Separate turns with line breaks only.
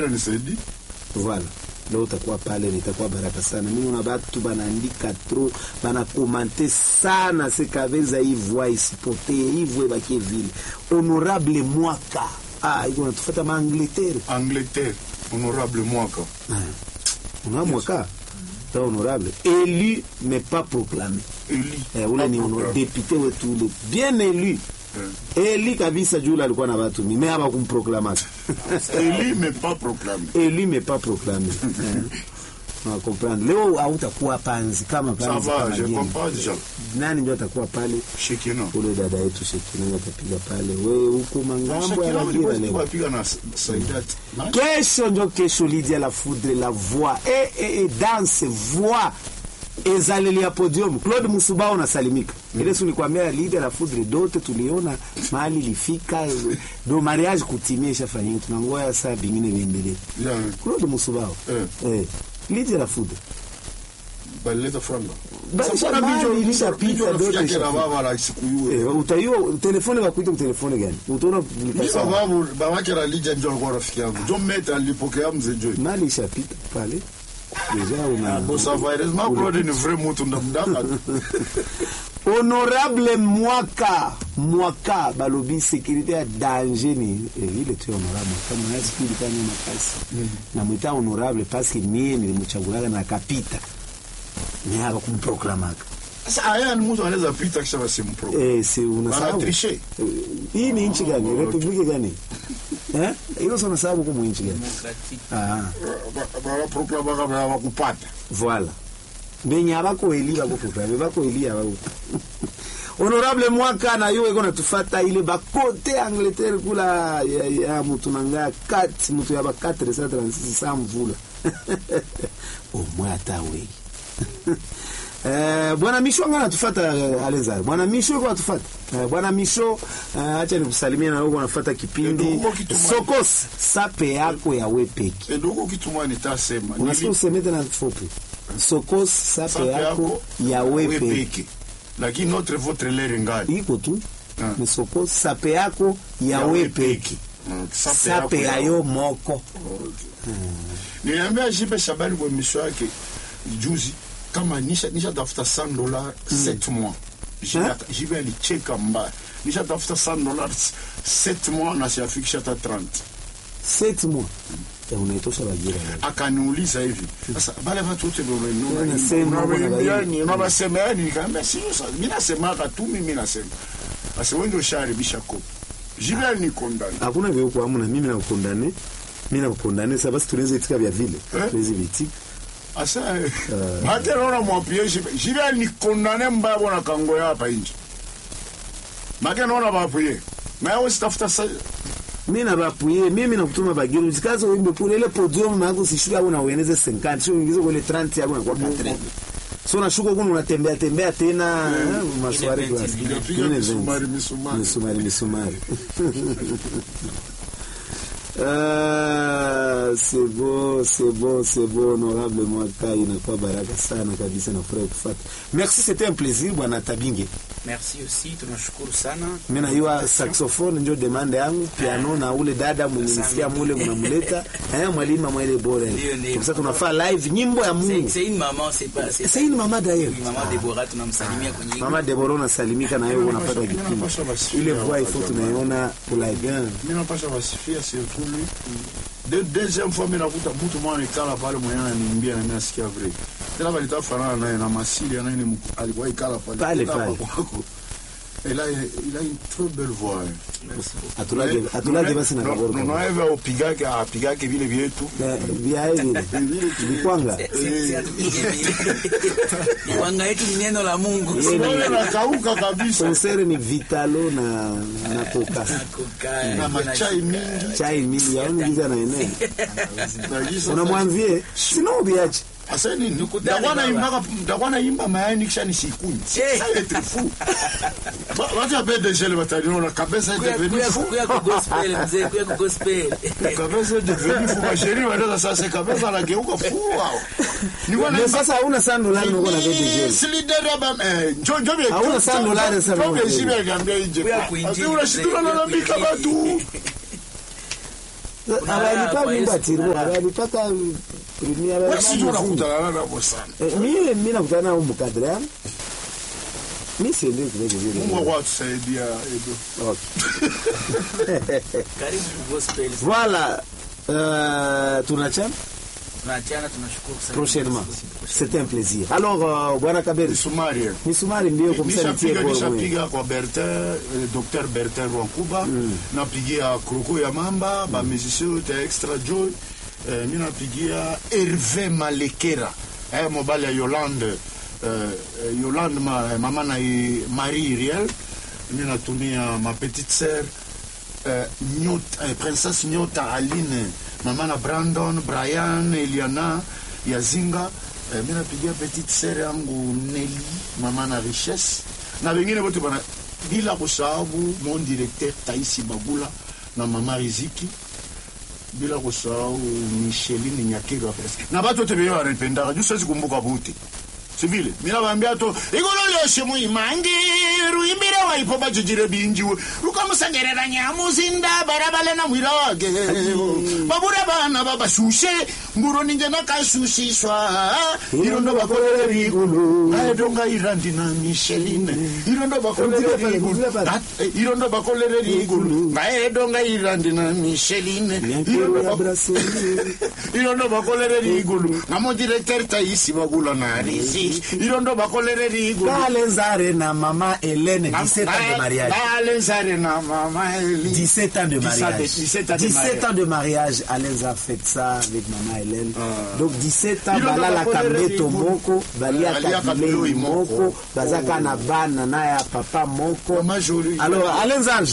na nisaidi
Voilà. Leo utakuwa pale, nitakuwa baraka sana. Mimi una batu banaandika trop, banakomante sana sekaveza hii voix isipotee, hii voix bakie vile. Honorable Mwaka. Ah, iko natufuata ma Angleterre.
Angleterre honorable mwaka
Una Mwaka. Ta honorable. Élu mais pas proclamé.
eli
Eh, ule ni honor, député wetu ule bien élu. Eli kabisa juu ule alikuwa na watu mingi, mais haba kumproclamaka.
eli mais pas proclamé
Eli mais pas proclamé. Eh. Na comprendre. Leo hautakuwa panzi kama
ça
panzi
va
kama
je
geni.
comprends déjà
Nani ndio atakuwa pale?
Shekina
Ule dada yetu Shekina atapiga pale. Wewe huko mangambo ya Bagira leo.
wapiga na Saidat
Kesho ndio kesho Lydia la foudre la voix. Eh eh eh danse voix. Ezaleli ya podium Claude Musubao unasalimika. Ile si nikwambia Lydia la foudre dote tuliona mahali ilifika do mariage kutimia ishafanyika tunangoya saa bingine biendelee.
ya
Claude Musubao.
Eh.
Eh. Lydia la foudre.
balileta franga
Basi
Sasa
mali
bijo-
ilishapita,
bijo
dote
rafiki yake na
ishapita.
baba la siku hiyo
Eh, utaiwa telefone bakuita telefone gani? Utaona
Mimi
publication.
babu babake na Lydia ndio alikuwa rafiki yangu John Meta alipokea mzee Joy
Mali ishapita pale. Deja una
Bon, ça va. Heureusement, Claude ni vrai mutu ndamdaka.
honorable mwaka mwaka balobi sécurité ya danger ni eh, ile tu ya honorable mwaka mwanasi kulikanya makasi namwita honorable paske mie nilimchagulaga na akapita ni hapa kumproklamaka
Sasa haya ni mtu anaweza pita kisha basimpro.
eh, si unasahau
Banatriche.
Eh, hii ni nchi gani republiki gani eh hilo sio unasahau huko nchi gani ah
Banaproklama kama wakupata.
Voilà. Benye abakoeli bakoproklame bakoeli abako. Honorable mwaka na yo eko natufata ile bakote Angleterre kula ya, ya mutu nanga 4 mutu ya ba 436 sa mvula. Omwe ata we. Eh, bwana Misho anga natufata uh, Alezar. Bwana Misho eko natufata. Eh, bwana Misho uh, acha nikusalimie na wewe unafuata kipindi
Eh, ndugu kitumani.
Sokos sape yako ya wepeki.
Edogo kitu mwa nitasema.
Unasikia useme tena fupi. Sokos sape
Sape
yako ya wepe
peke. Lakini notre votre lere ngali.
iko tu
Ah.
ni sokos sape yako ya
Ya
wepeki
Mm,
sape yayo moko
Niliambia Jibe Shabani kwa misho yake juzi kama nisha nisha tafuta 100 dollars 7 mois. Jibe
Hein?
Jibe alicheka mbaya. Nisha tafuta 100 dollars 7 mois na siafikisha hata 30.
set mois ya unaitosha Bagira leo.
akaniuliza hivi sasa bale watu wote
Wanasema,
unawaimbia unawasema yani nikaambia sio sasa mimi nasemaka tu mimi nasema sasa wewe ndio usharibisha kopi jibe alikondana
hakuna vya huko hamna mimi nakukondane mimi nakukondane sasa basi tunaweza itika vya vile
Eh?
tuweze vitika
asa hata naona mwapie jibe jibe alikondana mbaya bona kango ya hapa nje make naona bapuye na wewe sitafuta sa
mimi na bapuye mimi nakutuma Bagira usikaze uimbe kule ile podium yako sishuka au na ueneze 50 sio ingize kule 30 yako na kwa 40 so unashuka huko unatembea tembea tena eh, maswali kwa
Piga misumari, misumari.
misumari misumari Ah, c'est bon, c'est bon, c'est bon, honorable Mwaka, inakuwa baraka sana kabisa na furahi kufata. Merci, c'était un plaisir bwana Tabinge.
Merci aussi, tunashukuru sana.
Mimi najua saxophone ndio demande yangu, piano na ule dada mwenye nisikia mule mnamleta, eh mwalimu mwele bora.
Ndio, ndio.
Kwa sababu tunafaa live nyimbo ya
C'est
Mungu.
c'est une maman, c'est pas c'est
C'est une maman d'ailleurs.
Oui, maman Deborah tunamsalimia kwenye
Mama Deborah unasalimika na wewe unapata
Mimi
kipindi.
napasha basi.
Ile voix il faut tunaiona pour la bien.
mimi napasha wasifia surtout lui de deuxième fois mimi nakuta mtu mwana ikala pale mwenye ananiambia na mimi nasikia vrai tena balitafanana naye na masili anaye ni mku- alikuwa ikala pale
Pale,
Tena
pale.
kwako. il a il a une très belle voix hein.
Atulaje atulaje basi na
No-
kaboro.
no- noeve upigake apigake vile vyetu
Vya hivi. Vikwanga.
Wanga yetu ni neno la Mungu.
Unaona nakauka kabisa
Konsere ni vitalo na na koka.
Koka,
na machai mingi
Chai mingi yaoni giza na eneo.
na jisa
Unamwambie sino ubiache.
Asa nini?
Nikutane
Ndakuwa
baba.
naimba ndakuwa naimba mayani kisha nisikunywe.
Eh.
Ça être fou. Ba- Watu ape deja le batalion kabisa est
Kuya
devenu
kuya
fou.
kuya ku gospel mzee, kuya ku gospel.
Kabisa est devenu fou. Masheri wanaenda sasa kabisa anageuka fou wao. Ni wana
Na sasa hauna sana dolari uko na vitu
Ni
jeli.
silidere aba eh njo njo bie.
Hauna sana dolari sasa
Njo
wewe.
bie shibe gambia nje.
Kuya kuinjili,
Ati unashindana
kuya
na bika
kuinjili.
batu.
Kuna
abalipa
raha kwa
mimba
Yesu,
tirbo
kuna raha.
abalipaka premier
Wewe sijui unakutana nabo sana
Eh, mie mi nakutana nao mukadre yangu mi siende kuleke vile
Mungu wako atusaidia Edo
Okay.
Karibu gospel.
voilà euh, tunachana
Tunaachana, tunashukuru sana.
prochainement c'était un plaisir alors euh, bwana kaberi
Misumari
misumari mbio kumsanitie
nishapiga
kwa mwe
nishapiga kwa Bertin eh, Dr Bertin Rwankuba napigia Kroko ya Mamba ba musicien yote ya Extra Joy eh, mi napigia Hervé Malekera eh, mobali ya Yolande eh, eh, Yolande ma, eh, mama na i- Marie Iriel mi natumia ma petite sœur eh, Nyota, eh, princesse Nyota Aline mama na Brandon Brian Eliana Yazinga eh, mi napigia petite sœur yangu Nelly mama na Richesse na wengine wote bana bila kusahau mon directeur Taisi Bagula na mama Riziki bila kusahau Micheline Nyakiro presque na batu wote benye wananipendaka juu siwezi kumbuka buti sivile mina bambia to igolo lyoshe muimangi ruimbire waipo bajijire binjiwe rukamusengerera nyamuzinda barabale na mwira wake babure bana babashushe mburo ninje nakashushiswa irondo bakolere rigulu aedonga irandi na misheline irondo bakolere
Rudile pale,
rigulu
rudile pale.
At- eh, irondo bakolere rigulu ngaedonga irandi na misheline
Nyankero ya brasserie
irondo bakolere rigulu ngamo directeur taisi bagula na risi irondo bakolere rigulu
Balenzare na mama Hélène 17 ans de mariage
balenzare na mama Eli
17 ans de
17
mariage.
17 ans de
17
mariage.
ans de mariage. Alenza a fait ça avec maman Hélène.
Ah.
Donc 17 ans,
Ils ont
bala la
pas
kambeto
colère,
moko, balia
Balia
kabile
kabilo
moko,
moko.
bazaka na bana na ya papa moko.
Mama Jolie.
Alors Alenza